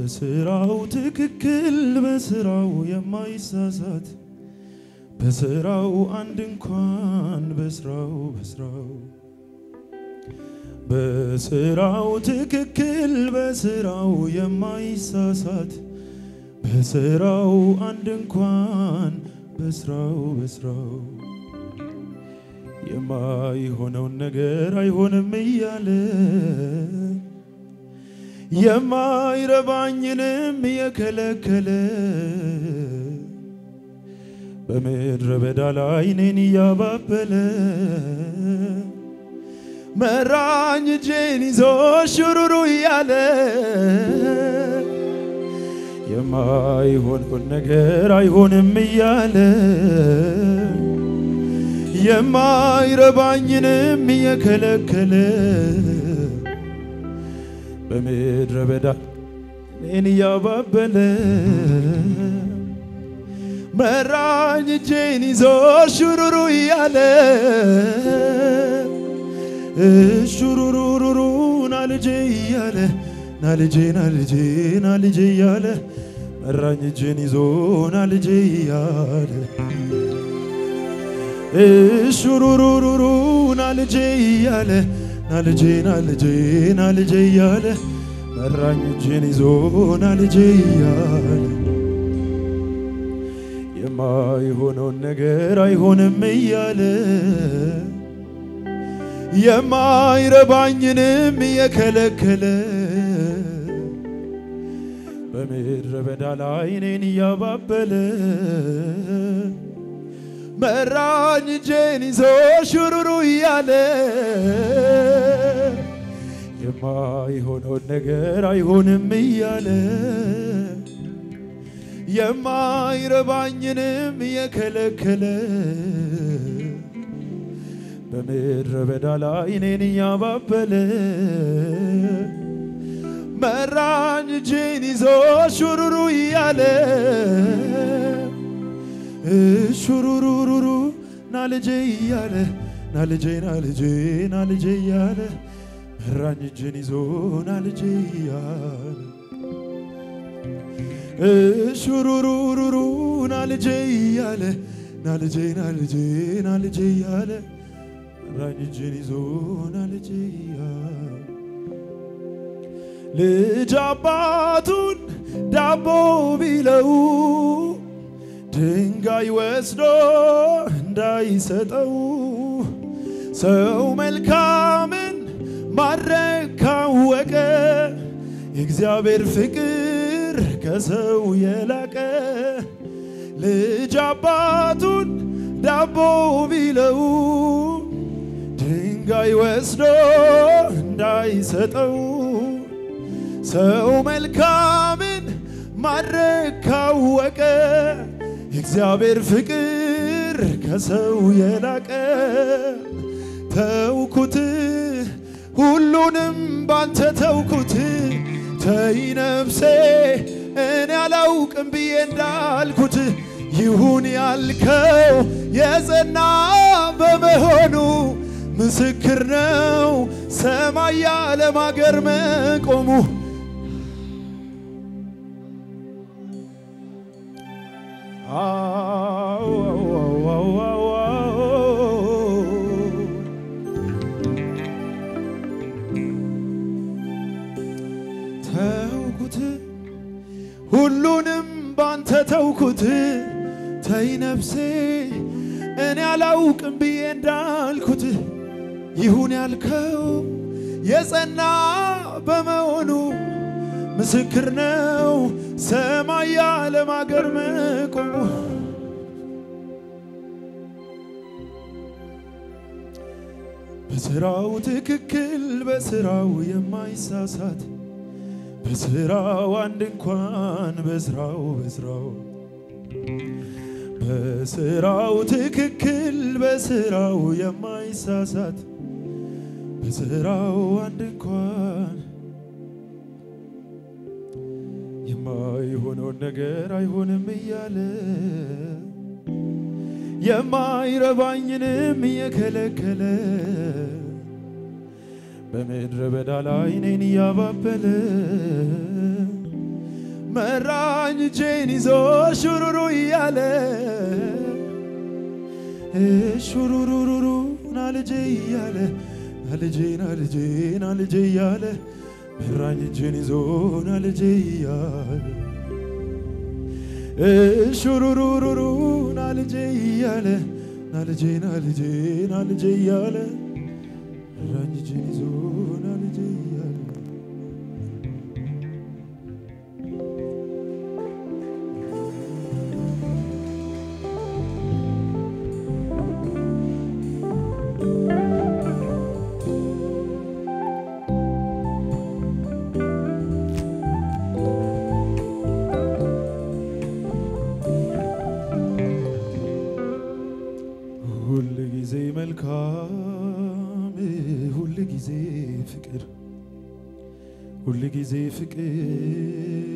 በስራው ትክክል በስራው የማይሳሳት በስራው አንድ እንኳን በስራው በስራው በስራው ትክክል በስራው የማይሳሳት በስራው አንድ እንኳን በስራው በስራው የማይሆነውን ነገር አይሆንም እያለ የማይረባኝንም የከለከለ በምድረ በዳ ላይ እኔን እያባበለ መራኝ እጄን ይዞ ሹሩሩ እያለ የማይሆነውን ነገር አይሆንም እያለ የማይረባኝንም እየከለከለ በምድረ በዳ እኔን እያባበለ መራኝ እጄን ይዞ ሹሩሩ እያለ ሹሩሩሩሩ ናልጄ እያለ ናልጄ ናልጄ ናልጄ እያለ መራኝ እጄን ይዞ ናልጄ እያለ ሹሩሩሩሩ ናልጄ እያለ ናልጄ ናልጄ ናልጄ እያለ መራኝ እጄን ይዞ ናልጄ እያለ የማይሆነውን ነገር አይሆንም እያለ የማይረባኝንም እየከለከለ በምድረ በዳ ላይ እኔን እያባበለ መራኝ እጄን ይዞ ሹሩሩ እያለ የማይሆነውን ነገር አይሆንም እያለ የማይረባኝንም እየከለከለ በምድረ በዳ ላይ እኔን እያባበለ መራኝ እጄን ይዞ ሹሩሩ እያለ ሹሩሩሩሩ ናልጄ እያለ ናልጄ ናልጄ ናልጄ እያለ መራኝ እጄን ይዞ ናልጄ እያለ ሹሩሩሩሩ ናልጄ እያለ ናልጄ ናልጄ ናልጄ እያለ መራኝ እጄን ይዞ ናልጄ እያለ ልጅ አባቱን ዳቦ ቢለው ድንጋይ ወስዶ እንዳይሰጠው ሰው መልካምን ማድረግ ካወቀ የእግዚአብሔር ፍቅር ከሰው የላቀ ልጅ አባቱን ዳቦ ቢለው ድንጋይ ወስዶ እንዳይሰጠው ሰው መልካምን ማድረግ ካወቀ የእግዚአብሔር ፍቅር ከሰው የላቀ ተውኩት ሁሉንም ባንተ ተውኩት ተይ ነፍሴ እኔ አላውቅም ብዬ እንዳልኩት ይሁን ያልከው የጸና በመሆኑ ምስክር ነው ሰማይ ያለም አገር መቆሙ ተውኩት ሁሉንም ባንተ ተውኩት ተይ ነፍሴ እኔ አላውቅም ብዬ እንዳልኩት ይሁን ያልከው የጸና በመሆኑ ምስክር ነው ሰማይ ያለም አገር መቆሙ በስራው ትክክል በስራው የማይሳሳት በስራው አንድ እንኳን በስራው በስራው በስራው ትክክል በስራው የማይሳሳት በስራው አንድ እንኳን የማይሆነውን ነገር አይሆንም እያለ የማይረባኝንም እየከለከለ በምድረ በዳ ላይ እኔን እያባበለ መራኝ እጄን ይዞ ሹሩሩ እያለ ሹሩሩሩሩ ናልጄ እያለ ናልጄ ናልጄ ናልጄ እያለ መራኝ እጄን ይዞ ናልጄ እያለ ሹሩሩሩሩ ናልጄ እያለ ናልጄ ናልጄ ናልጄ እያለ መራኝ እጄን ይዞ ናልጄ እያለ ሁል ጊዜ መልካም ሁል ጊዜ ፍቅር ሁል ጊዜ ፍቅር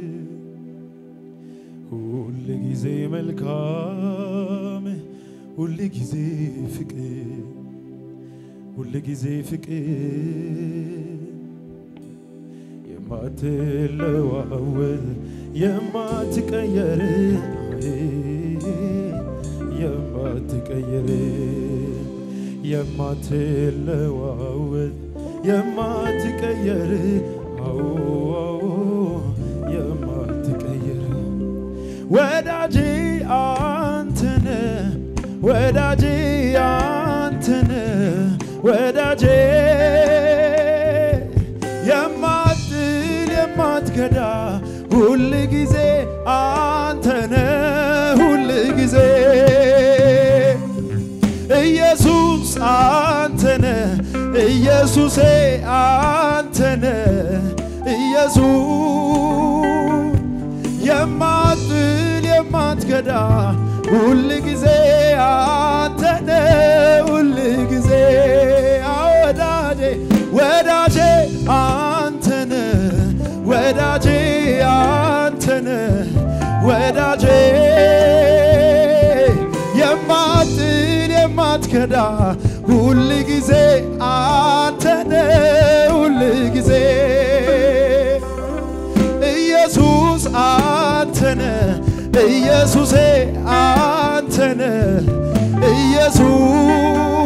ሁል ጊዜ መልካም ሁል ጊዜ ፍቅር ሁል ጊዜ ፍቅር የማትለዋወጥ የማትቀየር የማትቀየር የማትለዋወጥ የማትቀየር አዎ አዎ የማትቀየር ወዳጄ አንተነ ወዳጄ አንተነ ወዳጄ የማትል የማትከዳ ሁል ጊዜ አንተነ ሁል ጊዜ ኢየሱስ አንተነ ኢየሱሴ አንተነ ኢየሱስ የማትል የማትከዳ ሁል ጊዜ አንተነ ሁል ጊዜ ወዳጄ ወዳጄ አንተነ ወዳጄ አንተነ ወዳጄ የማትል የማትከዳ ሁል ጊዜ አንተነ ሁል ጊዜ ኢየሱስ አንተነ ኢየሱሴ አንተነ ኢየሱስ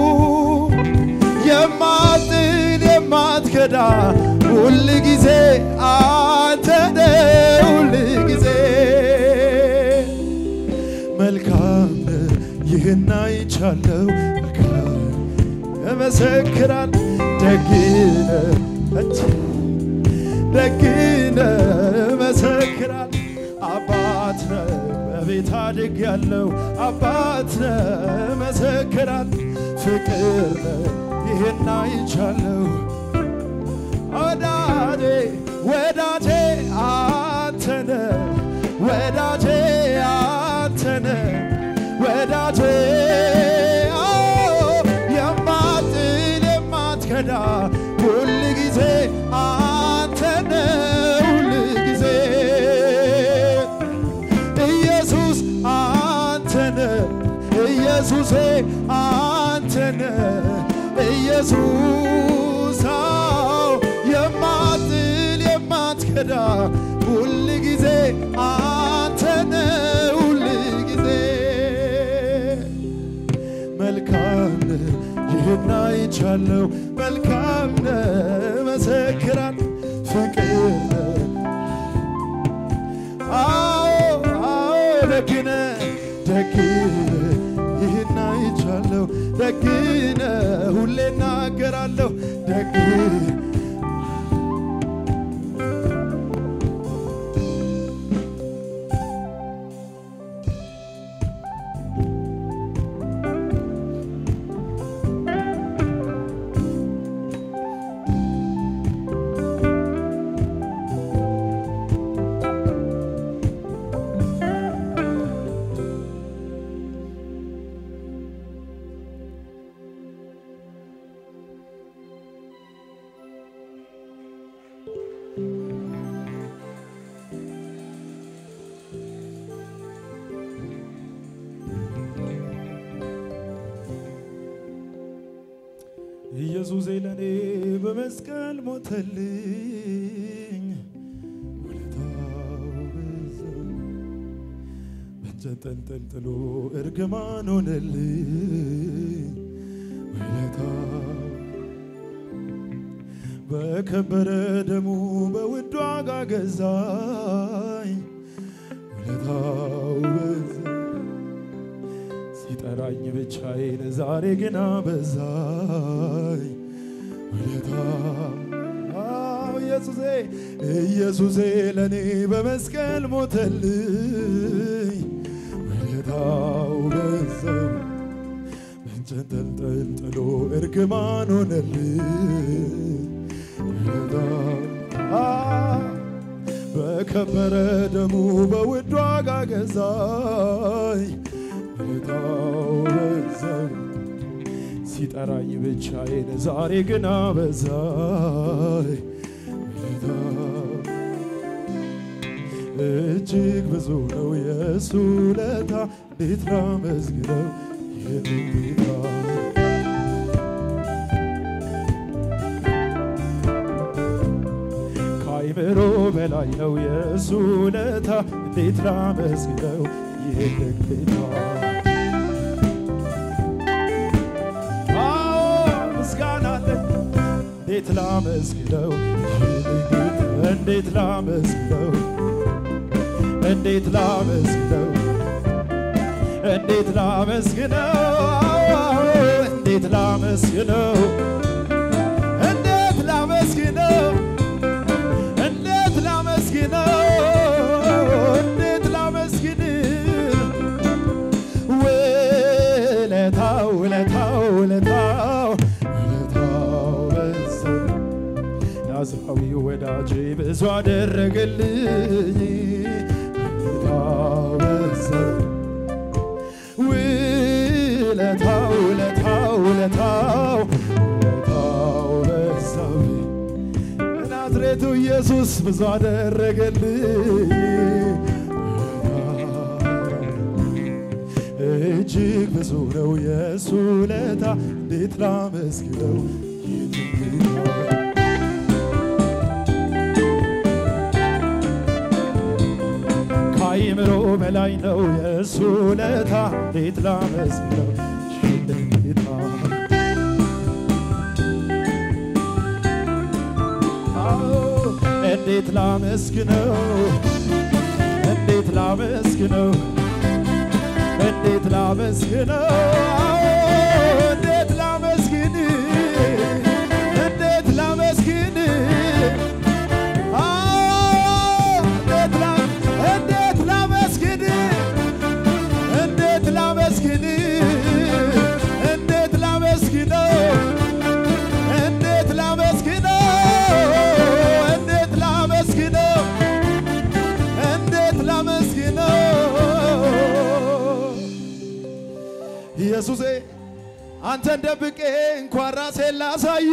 የማትል የማትከዳ ሁል ጊዜ አንተነ ሁል ጊዜ መልካም ይህን አይቻለው መልካም እመሰክራል ደግነ ደግነ እመሰክራል አባት ነ በቤት አድግ ያለው አባት ነ እመሰክራል ፍቅር ነ ይህን አይቻለው ወዳጄ ወዳጄ አንተነ ወዳጄ አንተነ ወዳጄ የማትል የማትከዳ ሁል ጊዜ አንተነ ሁል ጊዜ ኢየሱስ አንተነ ኢየሱሴ አንተነ ኢየሱስ የማትል የማትከዳ ሁል ጊዜ አንተነ ሁል ጊዜ መልካም ይህን አይቻለው መልካም መሰክራል ፍቅር አዎ አዎ ደግነ ደግነ ይህን አይቻለው ደግነ ሁሌ እናገራለሁ ደግነ ኢየሱሴ ለኔ በመስቀል ሞተልኝ ውለታው በእንጨት ተንጠልጥሎ እርግማን ሆነልኝ ውለታ በከበረ ደሙ በውድ ዋጋ ገዛኝ ውለታው በዛ ሲጠራኝ ብቻዬን ዛሬ ግን አበዛኝ ውለታ አዎ ኢየሱሴ ኢየሱሴ ለእኔ በመስቀል ሞተልኝ ውለታው በዛ በእንጨት ተንጠልጥሎ እርግማን ሆነልኝ ውለታው አዎ በከበረ ደሙ በውድ ዋጋ ገዛኝ ውለታው በዛው ሲጠራኝ ብቻዬን ዛሬ ግን አበዛኝ ውለታው እጅግ ብዙ ነው የእሱ ውለታ እንዴት ላመስግነው ይህንን ጌታ ከአይምሮ በላይ ነው የእሱ ውለታ እንዴት ላመስግነው ይህንን ጌታ አዎ ምስጋና አለኝ እንዴት ላመስግነው ይህንን ጌታ እንዴት ላመስግነው እንዴት ላመስግነው እንዴት ላመስግነው እንዴት ላመስግነው እንዴት ላመስግነው እንዴት ላመስግነው እንዴት ላመስግን ውለታው ውለታው ውለታው ውለታው በዛ ናዝራዊ ወዳጄ ብዙ አደረገልኝ ውለታው በዛ ውለታው ውለታው ውለታው ውለታው በዛው ናዝሬቱ ኢየሱስ ብዙ አደረገልኝ እጅግ ብዙ ነው የእሱ ውለታ እንዴት ላመስግነው ይህንን ጌታ ከአይምሮ በላይ ነው የእሱ ውለታ እንዴት ላመስግነው ይህንን ጌታ አዎ እንዴት ላመስግነው እንዴት ላመስግነው እንዴት ላመስግነው አዎ እንዴት ላመስግን እንዴት ላመስግን አዎ እንዴት ላ- እንዴት ላመስግን እንዴት ላመስግን እንዴት ላመስግነው እንዴት ላመስግነው እንዴት ላመስግነው እንዴት ላመስግነው ኢየሱሴ አንተን ደብቄ እንኳን ራሴን ላሳይ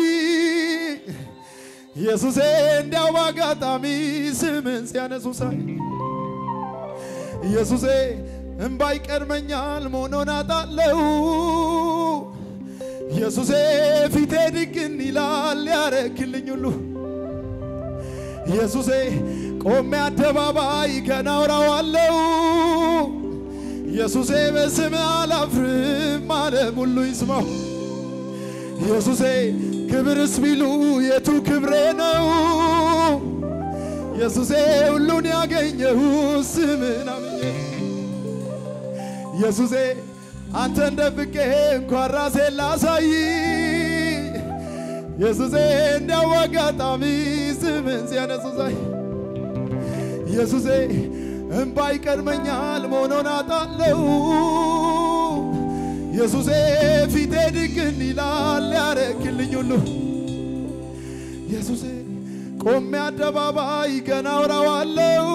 ኢየሱሴ እንዲያው በአጋጣሚ ስምን ሲያነሱ ሳይ ኢየሱሴ እምባ ይቀድመኛል መሆኖን አጣለው ኢየሱሴ ፊቴ ድቅን ይላል ያረክልኝ ሁሉ ኢየሱሴ ቆሜ አደባባይ ገና አውራዋለው ኢየሱሴ በስም አላፍርም ዓለም ሁሉ ይስማው ኢየሱሴ ክብርስ ቢሉ የቱ ክብሬ ነው ኢየሱሴ ሁሉን ያገኘሁ ስምን አምኜ ኢየሱሴ አንተን ደብቄ እንኳን ራሴን ላሳይ ኢየሱሴ እንዲያው አጋጣሚ ስምን ሲያነሱ ሳይ ኢየሱሴ እምባ ይቀድመኛል መሆኖን አጣለው ኢየሱሴ ፊቴ ድቅን ይላል ያረክልኝ ሁሉ ኢየሱሴ ቆሜ አደባባይ ገና አውራዋለው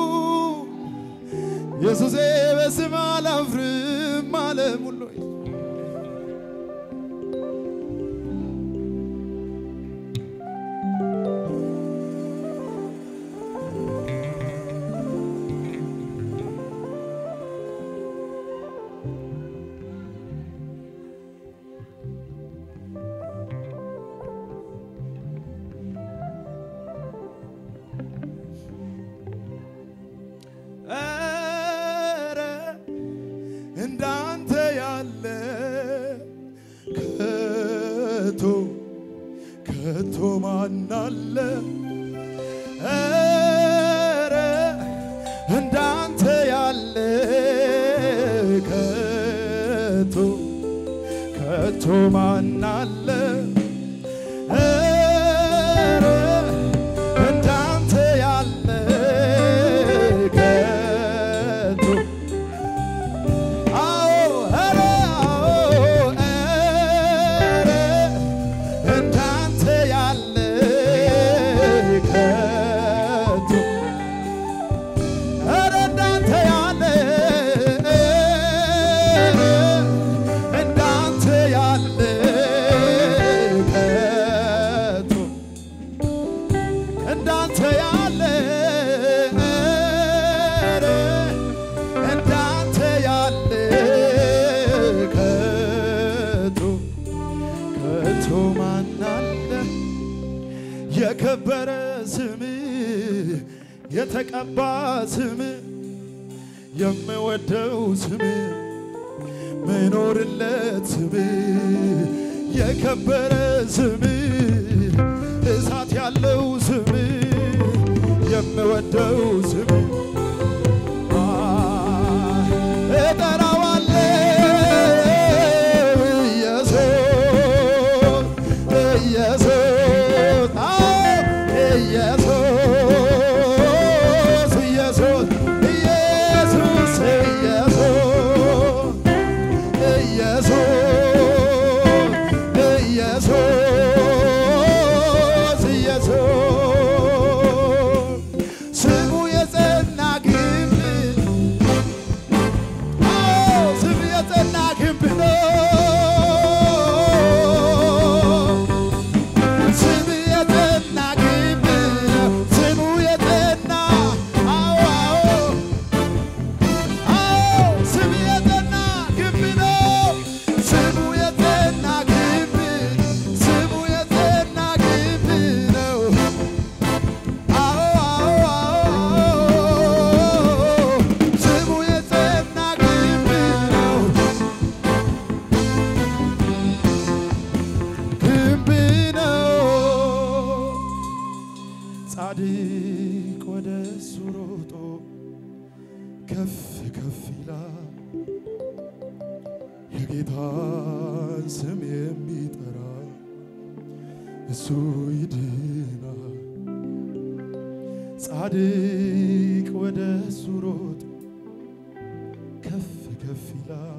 ኢየሱሴ በስም አላፍርም ዓለም ሁሉ ኧረ ከቶ ማናለ ኧረ እንዳንተ ያለ ከቶ ከቶ ማናለ ኧረ እንዳንተ ያለ ከቶ አዎ ኧረ አዎ ኧረ እንዳንተ ያለ ከቶ ኧረ እንዳንተ ያለ እንዳንተ ያለ ከቶ እንዳንተ ያለ እንዳንተ ያለ ከቶ ከቶ ማናለ የከበረ ስም የተቀባ ስም የምወደው ስም ምኖርለት ስም የከበረ ስም እሳት ያለው ስም የምወደው ስም እጠራዋለሁ ኢየሱስ ኢየሱስ አዎ ኢየሱስ ኢየሱስ ኢየሱስ ኢየሱስ ኢየሱስ ኢየሱስ ኢየሱስ ስሙ የጸና ግንብ አዎ ስሙ የጸና ግንብ ነው። ስሙ የጸና ግንብ ነው። ስሙ የጸና አዎ አዎ አዎ ስሙ የጸና ግንብ ነው። ስሙ የጸና ግንብ ስሙ የጸና ግንብ ነው። አዎ አዎ አዎ ስሙ የጸና ግንብ ነው። ግንብ ነው። ጻድቅ ወደ እሱ ሮጦ ከፍ ከፍ ይላል። የጌታን ስም የሚጠራ እሱ ይድናል። ጻድቅ ወደ እሱ ሮጦ ከፍ ከፍ ይላል።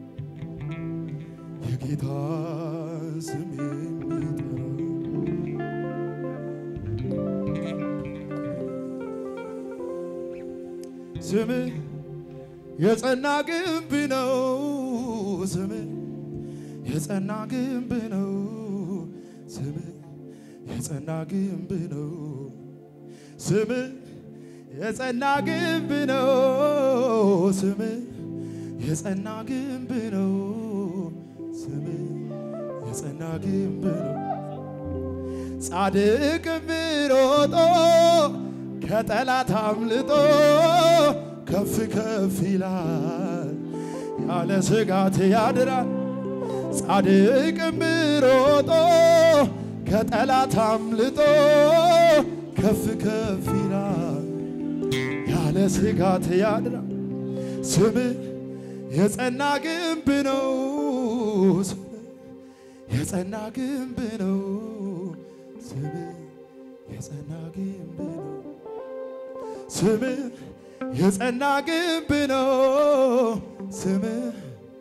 የጌታን ስም የሚጠራ ስምህ የጸና ግንብ ነው። ስምህ የጸና ግንብ ነው። ስምህ የጸና ግንብ ነው። ስምህ የጸና ግንብ ነው። ስምህ የጸና ግንብ ነው። ስምህ የጸና ግንብ ነው። ጻድቅም ሮጦ ከጠላት አምልጦ ከፍ ከፍ ይላል፣ ያለ ስጋት ያድራል። ጻድቅም ሮጦ ከጠላት አምልጦ ከፍ ከፍ ይላል፣ ያለ ስጋት ያድራል። ስምህ የጸና ግንብ ነው። ስምህ የጸና ግንብ ነው። ስምህ የጸና ግንብ ነው። ስምህ የጸና ግንብ ነው። ስምህ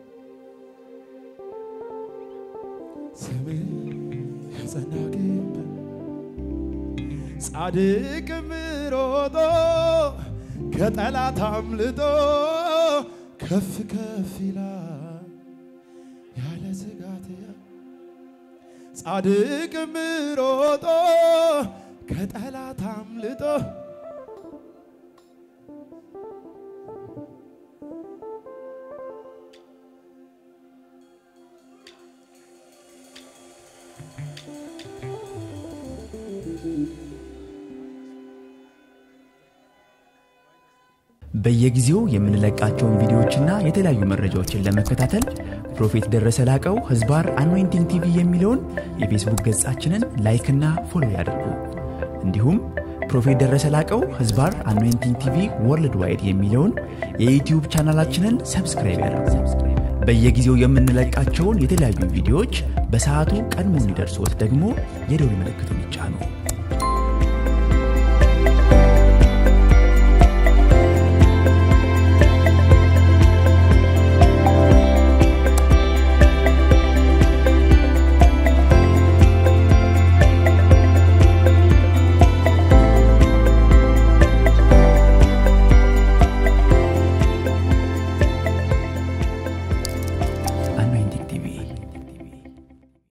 ስምህ የጸና ግንብ ጻድቅም ሮጦ ከጠላት አምልጦ ከፍ ከፍ ይላል ያለ ስጋት ያ- ጻድቅም ሮጦ ከጠላት አምልጦ በየጊዜው የምንለቃቸውን ቪዲዮዎችና የተለያዩ መረጃዎችን ለመከታተል ፕሮፌት ደረሰ ላቀው ህዝባር አኖይንቲንግ ቲቪ የሚለውን የፌስቡክ ገጻችንን ላይክና ፎሎ ያድርጉ። እንዲሁም ፕሮፌት ደረሰ ላቀው ህዝባር አኖይንቲንግ ቲቪ ወርልድ ዋይድ የሚለውን የዩትዩብ ቻናላችንን ሰብስክራይብ ያድርጉ። በየጊዜው የምንለቃቸውን የተለያዩ ቪዲዮዎች በሰዓቱ ቀድሞ እንዲደርሶት ደግሞ የደውል ምልክቱን ይጫኑ።